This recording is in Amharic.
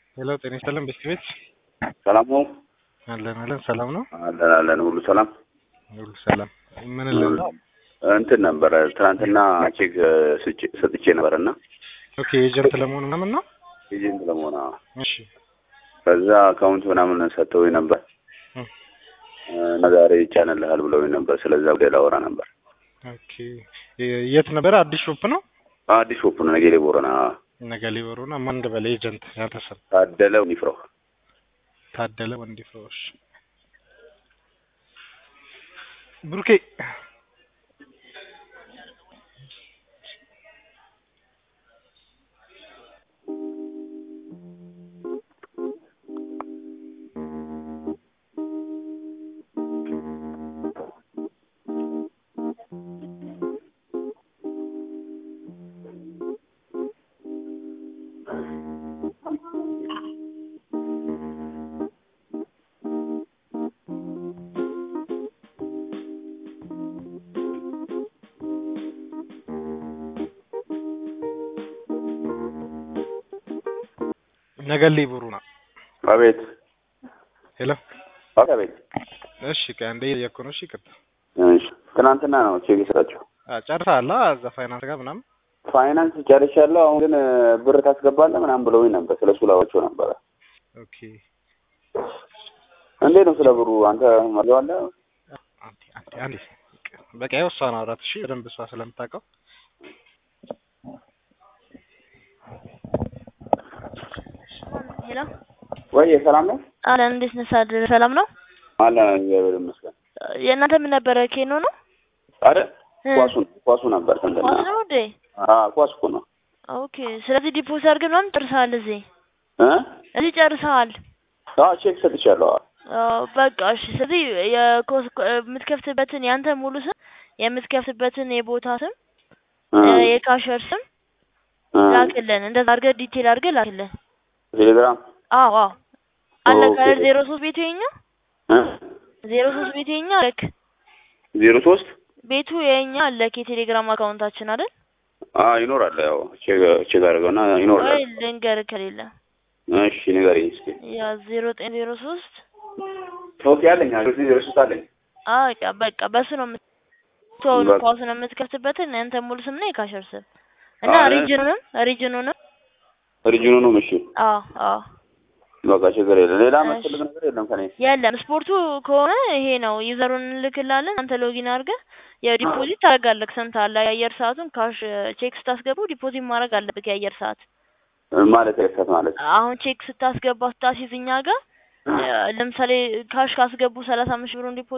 ሄሎ ጤና ይስጥልን ቤት ቤት ሰላም ነው አለን አለን ሰላም ነው አለን አለን ሁሉ ሰላም ሁሉ ሰላም ምን ልን ነው እንትን ነበረ ትናንትና ቼክ ስጭ- ሰጥቼ ነበር እና ኦኬ ኤጀንት ለመሆኑ ምናምን ነው ኤጀንት ለመሆን አዎ። እሺ ከዛ አካውንት ምናምን ሰጥተውኝ ነበር እም፣ እና ዛሬ ይጫንልሃል ብለውኝ ነበር። ስለዛ ጉዳይ ላወራ ነበር። ኦኬ የ- የት ነበረ አዲስ ሾፕ ነው አዲስ ሾፕ ነው ነገሌ ቦረና ነገሌ በሩና ማን እንደበለ ኤጀንት ያንተሰብ ታደለ ኒፍሮ ታደለ ወንዲ ፍሮሽ ብሩኬ ነገሌ ቦሩና አቤት ሄሎ አቤት። እሺ ከአንዴ የኮኖ እሺ ቅጥ እሺ ትናንትና ነው ቼክ የሰጣቸው ጨርሰሃል እዛ ፋይናንስ ጋር ምናምን ፋይናንስ ጨርሻለሁ። አሁን ግን ብር ታስገባለህ ምናምን ብለውኝ ነበር። ስለ እሱ ላወራቸው ነበረ። ኦኬ እንዴት ነው ስለ ብሩ አንተ መረጃው አለ? አንዴ አንዴ አንዴ በቃ ያው እሷን አውራት እሺ በደንብ እሷ ስለምታውቀው ሄሎ ወይ ሰላም ነው አለን። እንዴት ነህ ሳድር? ሰላም ነው። አለ እግዚአብሔር ይመስገን። የእናንተ ምን ነበረ? ኬኖ ነው አረ እ? ኳሱ ኳሱ ነበር እንትና ኳስ ነው እንዴ? አ ኳስ እኮ ነው ኦኬ። ስለዚህ ዲፖዚት አድርገህ ምናምን ጨርሰሃል። እዚህ እ እዚህ ጨርሰሃል። አዎ ቼክ ሰጥቻለሁ። አዎ፣ በቃ እሺ። ስለዚህ የኮስ የምትከፍትበትን ያንተ ሙሉ ስም የምትከፍትበትን የቦታ ስም እ እ፣ የካሸር ስም እ ላክልን። እንደዛ አድርገህ ዲቴል አድርገህ ላክልን። ቴሌግራም አዎ አዎ። አለ ኦኬ። ካለ ዜሮ ሶስት ቤቱ የኛ እ ዜሮ ሶስት ቤቱ የኛ አለክ ዜሮ ሶስት ቤቱ የኛ አለክ የቴሌግራም አካውንታችን አይደል? አ ይኖራል። ያው ቼክ ቼክ አድርገውና ይኖራል። ወይ ልንገርህ ከሌለ እሺ ንገረኝ እስኪ። ያ ዜሮ ዘጠኝ ዜሮ ሶስት ኦኬ አለኝ። ዜሮ ዜሮ ሶስት አለኝ። በቃ በቃ በሱ ነው የምትሆኑ በቃ። ኳሱ ነው የምትከፍትበትን ያንተ ሙሉ ስም ነው የካሸር ስም እና አረ። ሪጅኑንም ሪጅኑንም ሪጅኑ ነው እሺ። አዎ አዎ በቃ ችግር የለም። ሌላ እሺ። መስፈልግ ነገር የለም ከኔ የለም ስፖርቱ ከሆነ ይሄ ነው ዩዘሩን እንልክላለን አንተ ሎጊን አድርገህ ያው ዲፖዚት ታደርጋለህ ስንት አለ የአየር ሰዓቱን ካሽ ቼክ ስታስገቡ ዲፖዚት ማድረግ አለብህ የአየር ሰዓት ማለት ረከት ማለት አሁን ቼክ ስታስገባ ስታሲዝ እኛ ጋር ለምሳሌ ካሽ ካስገቡ ሰላሳ አምስት ብሩን ዲፖዚት